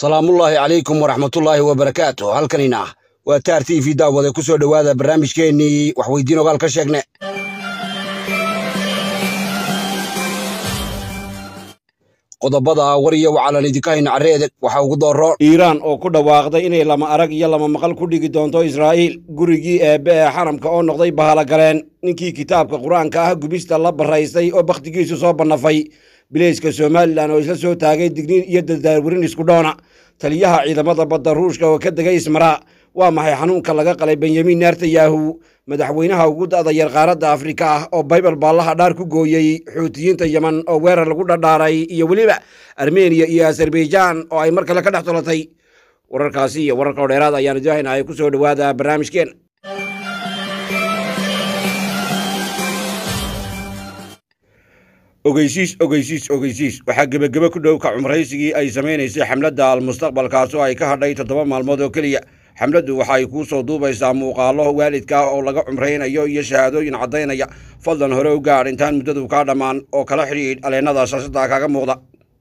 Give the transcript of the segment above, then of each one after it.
salaamullaahi calaykum waraxmatullaahi wabarakaatu halkanina waa taar t v daawade ku soo dhowaada barnaamijkeennii waxweydiin ogaal ka sheegne qodobada war iyo wacalan idinka hayna carreedeg waxaa ugu dooro iiraan oo ku dhawaaqday inay lama arag iyo lama maqal ku dhigi doonto israa'iil gurigii eebbe ee xaramka oo noqday bahalogaleen ninkii kitaabka qur-aanka ah gubista la baraystay oo bakhtigiisu soo bannafay bileyska somalilan oo isla soo taagay digniin iyo dardaarwarin isku dhoona taliyaha ciidamada badda ruushka oo ka degay ismaraa waa maxay xanuunka laga qalay benyamin netanyahu madaxweynaha ugu da'da yar qaaradda afrika ah oo baybal baallaha dhaar ku gooyey xuutiyiinta yeman oo weerar lagu dhadhaaray iyo weliba armeniya iyo azerbaijan oo ay mar kale ka dhex tolatay wararkaasi iyo wararka oo dheeraad ayaan idin haynahay ku soo dhowaada barnaamijkeen ogeysiis ogeysiis ogeysiis waxaa gebagebe ku dhow ka cumraysigii ay samaynaysay xamladda almustaqbalkaas oo ay ka hadhay toddoba maalmood oo keliya xamladdu waxay kuu soo duubaysaa muuqaallo waalidka ah oo laga cumraynayo iyo shahaadooyin caddaynaya fadlan hore u gaadh intaan muddadu kaa dhammaan oo kala xidhiidh aleennada shaashadda kaaga muuqda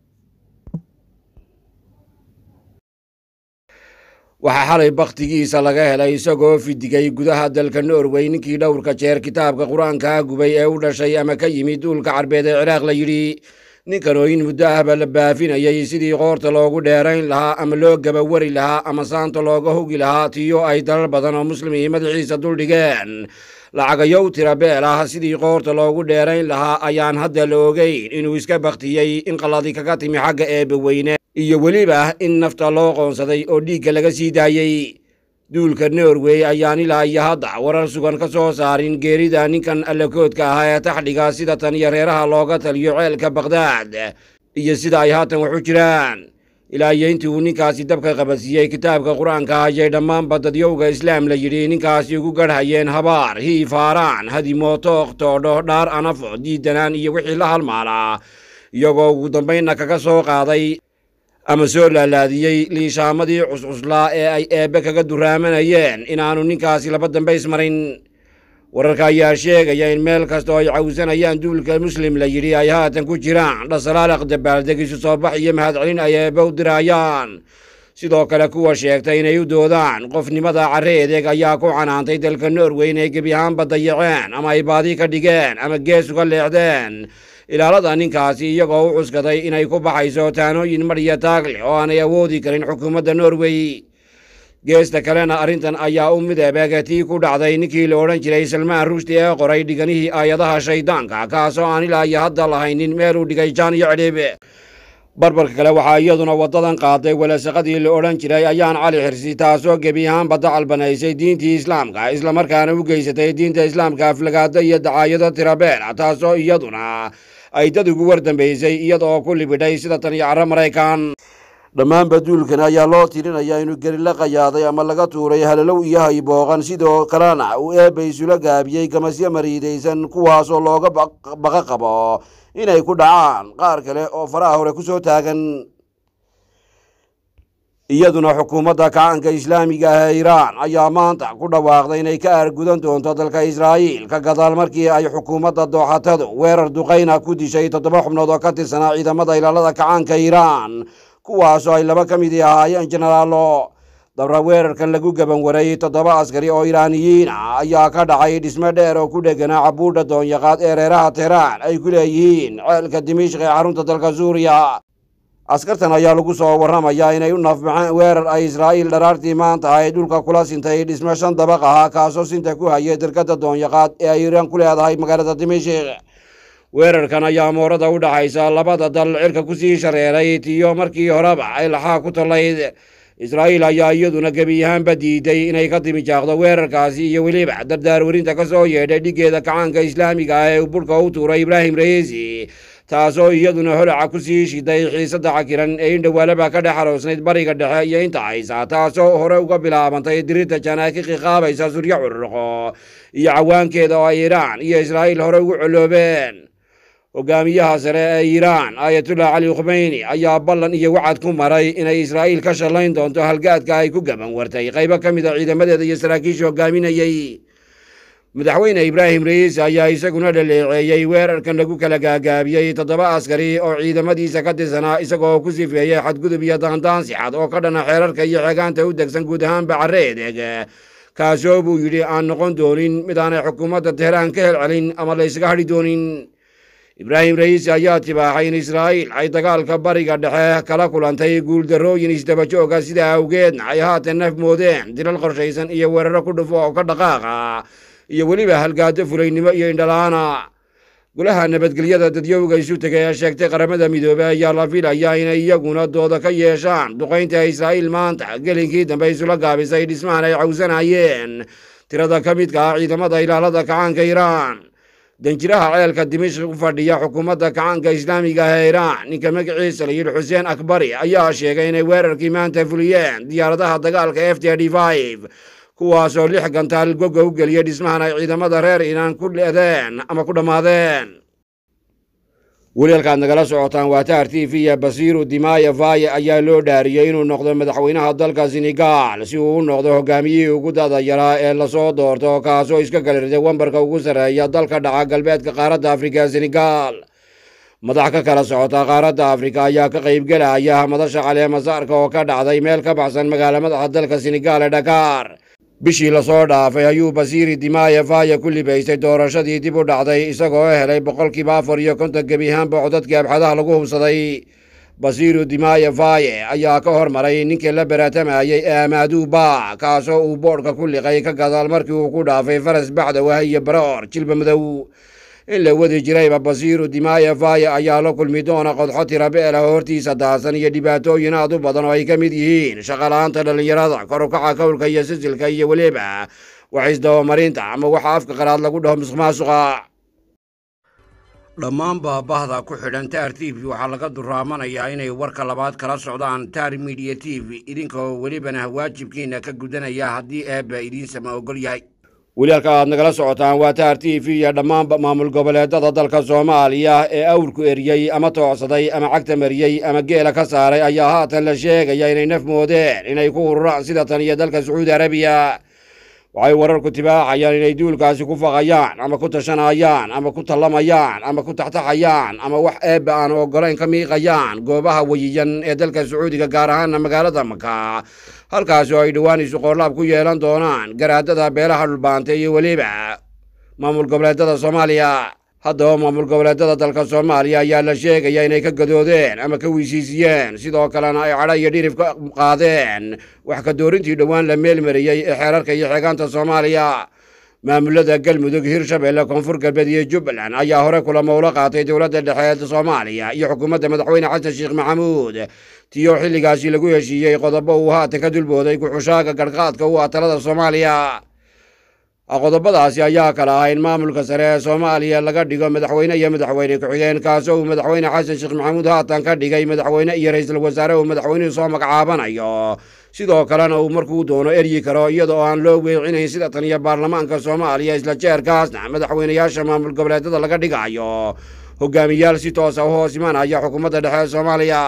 waxaa xalay bakhtigiisa laga helay isagoo fidigay gudaha dalka norway ninkii dhowrka jeer kitaabka qur-aankaa gubay ee u dhashay ama ka yimid duulka carbeed ee ciraaq la yidhi ninkan oo in muddo ahba la baafinayay sidii qoorta loogu dheerayn lahaa ama loo gabawari lahaa ama saanta looga hogi lahaa tiyo ay dalal badan oo muslimii madaxiisa duldhigeen lacagayow tira beel ah sidii qoorta loogu dheerayn lahaa ayaan hadda la ogeyn inuu iska bakhtiyey in qalladi kaga timi xagga eebbe weyne iyo weliba in nafta loo qoonsaday oo dhiigga laga sii daayey duulka norway ayaan ilaa iyo hadda warar sugan ka soo saarin geerida ninkan allakoodka ahaa ee taxdhiga sida tan iyo reeraha looga taliyo ceelka bakhdad iyo sida ay haatan wax u jiraan ilaa iyo intii uu ninkaasi dabka qabadsiiyey kitaabka qur-aanka ayay dhammaanba dadyowga islaam la yidhi ninkaasi ugu garhayeen habaar hiifaaraan hadimo tookh toodho dhaar anafo diidanaan iyo wixii la halmaalaa iyagoo ugu dambaynna kaga soo qaaday ama soo laalaadiyey liishaamadii cuscuslaa ee ay eebbe kaga duraamanayeen inaannu ninkaasi laba dambays marin wararka ayaa sheegaya in meel kasta oo ay cawsanayaan duulka muslim la yidhi ay haatan ku jiraan dhasalaaliq dabaaldegisu soo bax iyo mahadcelin ay eebbe u dirayaan sidoo kale kuwa sheegtay inay u doodaan qofnimada carre edeeg ayaa ku canaantay dalka norway inay gebi ahaanba dayaceen ama ay baadi ka dhigeen ama gees uga leexdeen ilaalada ninkaasi iyagoo u cuskaday inay ku baxayso taanooyin madhiya taagle oo aanay awoodi karin xukuumadda norway geesta kalena arrintan ayaa u mid ebeega tii ku dhacday ninkii la odhan jiray salmaan rushdi ee qoray dhiganihii aayadaha shayddaanka kaasoo aan ilaa iyo hadda lahaynin meeluu dhigay jaan iyo cidhiib barbarka kale waxaa iyaduna waddadan qaaday welasaqadii la odhan jiray ayaan cali xirsi taasoo gebi ahaanba dacal banaysay diintii islaamka islamarkaana u geysatay diinta islaamka aflagaado iyo dacaayado tirabeela taasoo iyaduna ay dad ugu war dambaysay iyadaoo ku libidhay sida tan iyo carro maraykan dhammaanba duulkan ayaa loo tirinayaa inuu geri la qayaaday ama laga tuuray halalow iyo haybooqan sidoo kalena uu eebba isula gaabiyey gamasyo mariidaysan kuwaasoo looga baqa qabo inay ku dhacaan qaar kale oo faraha hore ku soo taagan iyaduna xukuumadda kacaanka islaamiga ah ee iiraan ayaa maanta ku dhawaaqday inay ka aargudan doonto dalka israa'iil ka gadaal markii ay xukuumadda dooxatadu weerar duqayna ku dishay toddoba xubnood oo ka tirsanaa ciidamada ilaalada kacaanka iiraan kuwaasoo ay laba ka midii ahaayeen jenaraalo dabra weerarkan lagu gaban waray toddoba askari oo iiraaniyiin ah ayaa ka dhacay dhisme dheer oo ku dheganaa cabuudha doonyaqaad ee reeraha tehraan ay ku leeyihiin ceelka dimishk ee xarunta dalka suuriya askartan ayaa lagu soo warramayaa inay u nafbaxeen weerar ay israa'iil dharaartii maanta ay dhulka kula sintay dhisme shan dabaq ahaa kaasoo sinta ku hayay dalkadda doonyaqaad ee ay iiraan ku leedahay magaalada dimishik weerarkan ayaa moorada u dhaxaysa labada dal cirka ku sii shareeray tiyo markii horeba ay laxaa ku tallayd israa'iil ayaa iyaduna gebi ahaanba diiday inay ka timijaaqdo weerarkaasi iyo weliba dardaarwarinta ka soo yeedhay dhiggeeda kacaanka islaamiga ah ee burka u tuuray ibraahim ra'iisi taasoo iyaduna holaca ku sii shiday xiisadda cakiran ee in dhowaalaba ka dhex aroosnayd bariga dhexe iyo inta haysa taasoo hore uga bilaabantay dirirta janaakiki qaabaysa suryo cururqo iyo cawaankeeda oo ay iiraan iyo israa'iil hore ugu coloobeen hogaamiyaha sare ee iiraan aayatullah cali khumeyni ayaa ballan iyo wacad ku maray inay israa'iil ka shallayn doonto halgaadka ay ku gaban wartay qaybo ka mid a ciidamadeeda iyo saraakiisha hogaaminayey madaxweyne ibraahim ra'iis ayaa isaguna dhaleeceeyey weerarkan lagu kala gaagaabiyey toddoba askari oo ciidamadiisa ka tirsanaa isagoo ku sifeeyey xadgudub iyo daandaansi cad oo ka dhana xeerarka iyo xeegaanta u degsan guud ahaanba carreedeg kaasoo buu yidhi aan noqon doonin mid aanay xukuumadda teheraan ka helcelin ama la ysaga hadhi doonin ibraahim ra'iis ayaa tibaaxay in israa'iil ay dagaalka bariga dhexe kala kulantay guuldarrooyin isdabajooga sidaa awgeedna ay haatan naf moodeen dilal qorshaysan iyo weeraro ku dhufo oo ka dhaqaaqa iyo weliba halgaado fulaynimo iyo indhala'aana golaha nabadgelyada dadyowga isu tegay ee sheegtay qaramada midoobey ayaa la filaya inay iyaguna dooda ka yeeshaan duqaynta israa'iil maanta gelinkii dambe isula gaabisay dhismahan ay cawsanayeen tirada ka midka ah ciidamada ilaalada kacaanka iiraan danjiraha ceelka dimishk u fadhiya xukuumadda kacaanka islaamiga ah ee iiraan ninka magaciisa la yidhi xuseen akbari ayaa sheegay inay weerarkii maanta fuliyeen diyaaradaha dagaalka f t d kuwaasoo lix gantaal goga u geliyay dhismahan ay ciidamada reer iiraan ku leedeen ama ku dhammaadeen weli halkaad nagala socotaan waa taar t v iyo basiiru dimaya vaye ayaa loo dhaariyey inuu noqdo madaxweynaha dalka senegal si uu u noqdo hogaamiyihii ugu dada yaraa ee lasoo doorto kaasoo iska galirday wambarka ugu sarreeya dalka dhaca galbeedka qaaradda afrika ee senegal madax ka kala socota qaaradda afrika ayaa ka qaybgelaya madasha caleemasaarka oo ka dhacday meel ka baxsan magaala madaxa dalka senegal ee dhakaar bishii lasoo dhaafay ayuu basiiri dimaya vaye ku libaystay doorashadii dib u dhacday isagoo helay boqolkiiba afar iyo konton gebi ahaanba codadkii abxadaha lagu hubsaday basiiru dimaya vaye ayaa ka hormaray ninkii la baraatamayey ee amaaduu ba kaasoo uu boodhka ku liqay ka gadaal markii uu ku dhaafay faras bacdawah iyo baroor jilba madow in la wadi jirayba basiiru dimaya vaye ayaa la kulmi doona qodxo tirabeela hortiisa daasan iyo dhibaatooyin aad u badan oo ay ka mid yihiin shaqala-aanta dhallinyarada kor u kaca kowlka iyo sisilka iyo weliba wax isdabamarinta ama waxa afka qaraad lagu dhaho musuq maasuqa dhammaan baabahda ku xidhan taar t v waxaa laga duraamanayaa inay warka labaad kala socdaan taar midiya t v idinkoo welibana waajibkiina ka gudanaya haddii eebba idiinsama ogol yahay weli halka aad nagala socotaan waa taar t v iyo dhammaanba maamul goboleedada dalka soomaaliya ee awrku eriyey ama toocsaday ama cagta mariyey ama geela ka saaray ayaa haatan la sheegaya inay naf moodeen inay ku ururaan sida tan iyo dalka sacuudi arabiya waxay wararku tibaaxayaan inay duulkaasi ku faqayaan ama ku tashanayaan ama ku tallamayaan ama ku taxtaxayaan ama wax eebba aan oggolayn ka miiqayaan goobaha weyiyan ee dalka sacuudiga gaar ahaana magaalada maka halkaasi oo ay dhowaan isuqoorlaab ku yeelan doonaan garaadada beelaha dhulbaanta iyo weliba maamul goboleedada soomaaliya haddaba maamul goboleedada dalka soomaaliya ayaa la sheegaya inay ka gadoodeen ama ka weysiisiyeen sidoo kalena ay cadha iyo dhirif ka qaadeen wax ka doorintii dhowaan la meelmariyey ee xeerarka iyo xeegaanta soomaaliya maamulada galmudug hirshabelle koonfur galbeed iyo jubbaland ayaa hore kulamo ula qaatay dowladda dhexe ee soomaaliya iyo xukuumadda madaxweyne xasan sheekh maxamuud tiyo xilligaasi lagu heshiiyey qodobo uu haatan ka dulbooday ku-xushaaga garhqaadka u ah talada soomaaliya qodobadaasi ayaa kala ah in maamulka sare ee soomaaliya laga dhigo madaxweyne iyo madaxweyne ku-xigeen kaasoo uu madaxweyne xasan sheekh maxamuud haatan ka dhigay madaxweyne iyo ra-iisul wasaare uu madaxweynuhu soo magacaabanayo sidoo kalena uu markuu doono eryi karo iyadoo aan loo weecinayn sida tan iyo baarlamaanka soomaaliya isla jeerkaasna madaxweynayaasha maamul goboleedada laga dhigayo hogaamiyaal si toosa u hoos imanaya xukuumadda dhexe ee soomaaliya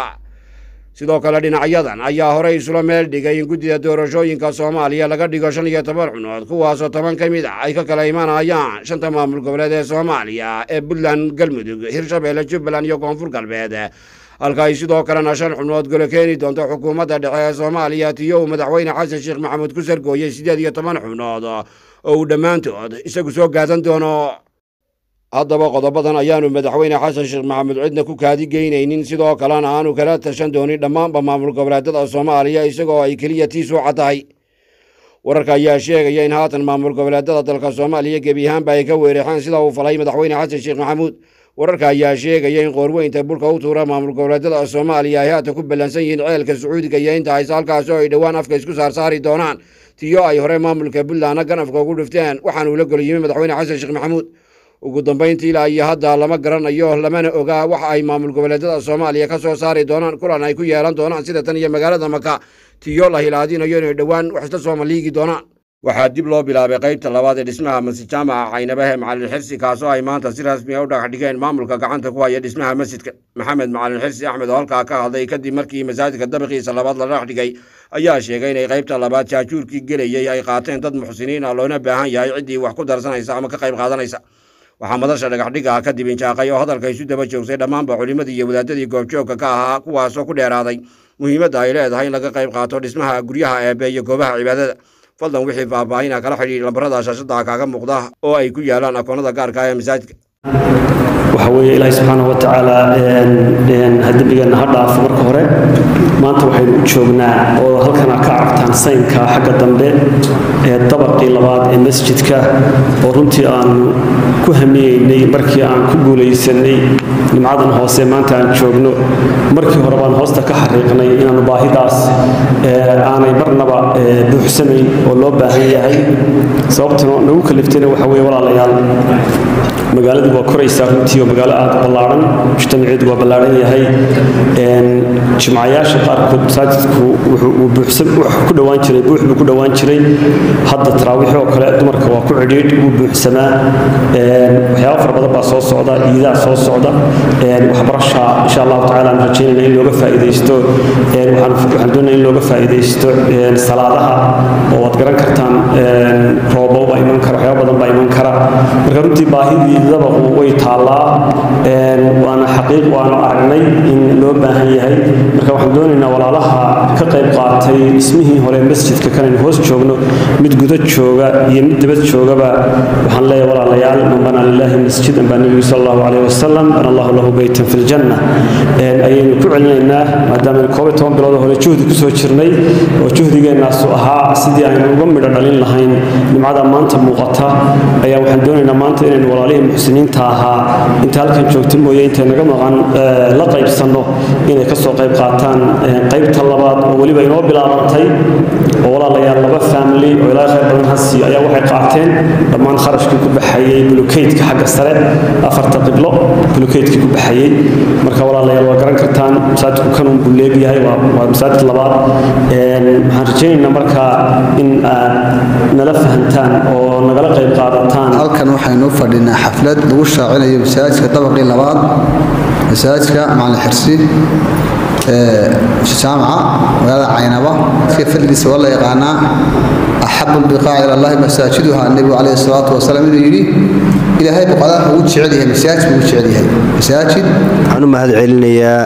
sidoo kale dhinacyadan ayaa horey isula meel dhigay in guddida doorashooyinka soomaaliya laga dhigo shan iyo toban cunood kuwaasoo toban ka mid ah ay ka kala imanayaan shanta maamul goboleed ee soomaaliya ee puntland galmudug hirshabelle jubbaland iyo koonfur galbeed halka ay sidoo kalena shan xubnood golo keeni doonto xukuumadda dhexe ee soomaaliya tiyo uu madaxweyne xasan sheekh maxamuud ku sargooyey siddeed iyo toban xubnood oo uu dhammaantood isagu soo gaadan doono haddaba qodobadan ayaanu madaxweyne xasan sheekh maxamuud cidna ku kaadi geynaynin sidoo kalena aanu kala tashan doonin dhammaanba maamul goboleedada soomaaliya isagoo ay keliya tiisu caddahay wararka ayaa sheegaya in haatan maamul goboleedada dalka soomaaliya gebi ahaanba ay ka weerexeen sida uu falay madaxweyne xasan sheekh maxamuud wararka ayaa sheegaya in qoorweynta bulka u tuura maamul goboleedada soomaaliya ay haatan ku ballansan yihiin ceelka sacuudiga iyo inta hayse halkaasi oo ay dhowaan afka isku saarsaari doonaan tiyo ay hore maamulka puntlandna ganafka ugu dhifteen waxaanuu la golo yimi madaxweyne xasan sheekh maxamuud ugu dambayntii ilaa iyo hadda lama garanayo lamana ogaa waxa ay maamul goboleedada soomaaliya ka soo saari doonaan kulan ay ku yeelan doonaan sida tan iyo magaalada maka tiyo la hilaadinayo inay dhowaan wax isla soomaliigi doonaan waxaa dib loo bilaabay qaybta labaad ee dhismaha masjid jaamaca caynabahe macalin xirsi kaasoo ay maanta si rasmi a u dhagax dhigeen maamulka gacanta ku haya dhismaha masjidka maxamed macalin xirsi axmed oo halkaa ka hadlay kadib markii masaajidka dabiqiisa labaad la dhagax dhigay ayaa sheegay inay qaybta labaad jaajuurkii gelayey ay qaateen dad muxsiniin ah loona baahan yahay ciddii wax ku darsanaysa ama ka qayb qaadanaysa waxaa madasha dhagaxdhiga kadib injaaqay oo hadalka isu daba joogsay dhammaanba culimmadii iyo wadaadadii goobjoogka ka ahaa kuwaasoo ku dheeraaday muhiimadda ay leedahay in laga qayb qaato dhismaha guryaha eebe iyo goobaha cibaadada fadlan wixii faahfaahina kala xidhiidh lambarada shaashada kaaga muuqda oo ay ku yaalaan akoonnada gaarka ee masaajidka waxa weeye ilaahay subxaana wa tacaala dembigeenna ha dhaafo marka hore maanta waxaynu u joognaa oo halkana ka aragtaan saynka xagga dambe ee dabaqii labaad ee masjidka oo runtii aanu ku hamiyeynay markii aan ku guulaysanay nimcadan hoose maanta aan joogno markii hore baan hoosta ka xariiqnay inaanu baahidaas aanay marnaba buuxsanayn oo loo baahan yahay sababtuna nagu kaliftayna waxa weye walaalayaal magaaladii waa koraysaa runtii oo magaalo aad u ballaaran mujtamaceedu waa ballaaran yahay jimcayaasha qaarkood masaajidku wuxuu ku dhowaan jiray buux buu ku dhowaan jiray hadda taraawiix oo kale dumarka waa ku cidhiidh wuu buuxsamaa waxyaaba fara badan baa soo socda iidaa soo socda waxbarasha insha allahu tacaala aan rajaynayna in looga faa'iidaysto waxaan doonaya in looga faa'iidaysto salaadaha oo waad garan kartaan roobo baa iman kara waxyaaba badan baa iman kara marka runtii baahidii dabaqu way taallaa waana xaqiiq waanu aragnay in loo baahan yahay marka waxaan doonaynaa walaalaha ka qayb qaatay dhismihii hore masjidka kanaynu hoos joogno mid guda jooga iyo mid dibad joogaba waxaan leeyahay walaalayaal man banaa lillahi masjidan baa nebigu sal allahu calayhi wasalam bana allahu lahu beytan fi ljanna ayaynu ku celinaynaa maadaama koob iyo toban bilood hore juhdi kusoo jirnay oo juhdigeennaasu ahaa sidii aynu uga midho dhalin lahayn nimcada maanta muuqata ayaa waxaan doonaynaa maanta inaynu walaalihii muxsiniinta ahaa inta halkan joogta mooye intay naga maqan la qaybsanno inay ka soo qayb qaataan qaybta labaad oo weliba inoo bilaabantay oo walaalayaal laba family oo ilaa khayr badan hasi ayaa waxay qaateen dhammaan kharashkii ku baxayey bulukeydka xagga sare afarta qiblo bulukeydkii ku baxayey marka walaalayaal waa garan kartaan masaajidku kanun buu leegyahay waa masaajid labaad waxaan rajaynaynaa markaa in aad nala fahantaan oo nagala qayb qaadataan halkan waxaynu u fadhinaa xaflad lagu shaacinayo masaajidka dabaqii labaad masaajidka macalin xirsi jaamaca magaalada caynaba iska fadligiisa waa la yaqaanaa axabu lbiqaaci ila allahi masaajiduha nebigu calayhi salaatu wasalaam inuu yidhi ilaahay boqolaha ugu jecel yahay masaajid buu ugu jecel yahay masaajid waxaan u mahad celinayaa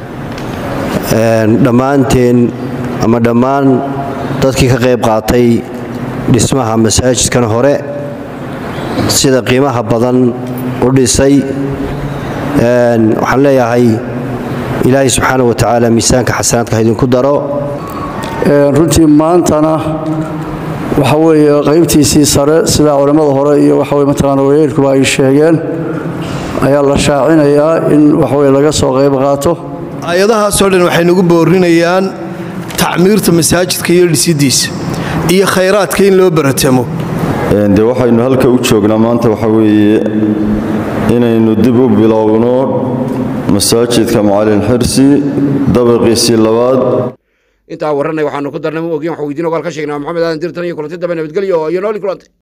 dhammaanteen ama dhammaan dadkii ka qayb qaatay dhismaha masaajidkan hore sida qiimaha badan u dhisay waxaan leeyahay ilaahay subxaana wa tacaala miisaanka xasanaadka ha idinku daro runtii maantana waxa weeye qaybtiisii sare sida culammada hore iyo waxaweye mataqaana wayeelkuba ay sheegeen ayaa la shaacinayaa in waxaweye laga soo qayb qaato aayadahaasoo dhan waxay nagu boorinayaan tacmiirta masaajidka iyo dhisidiisa iyo khayraadka in loo baratamo de waxaynu halka u joognaa maanta waxa weeye inaynu dib u bilowno masaajidka macalin xirsi dabaqiisii labaad intaa warranay waxaanu ku darnay ma ogin wax weydiin ogaal ka sheegnaa maxamed aadan dirtan iyo kulanti dambe nabadgelyo iyo nooli kulantay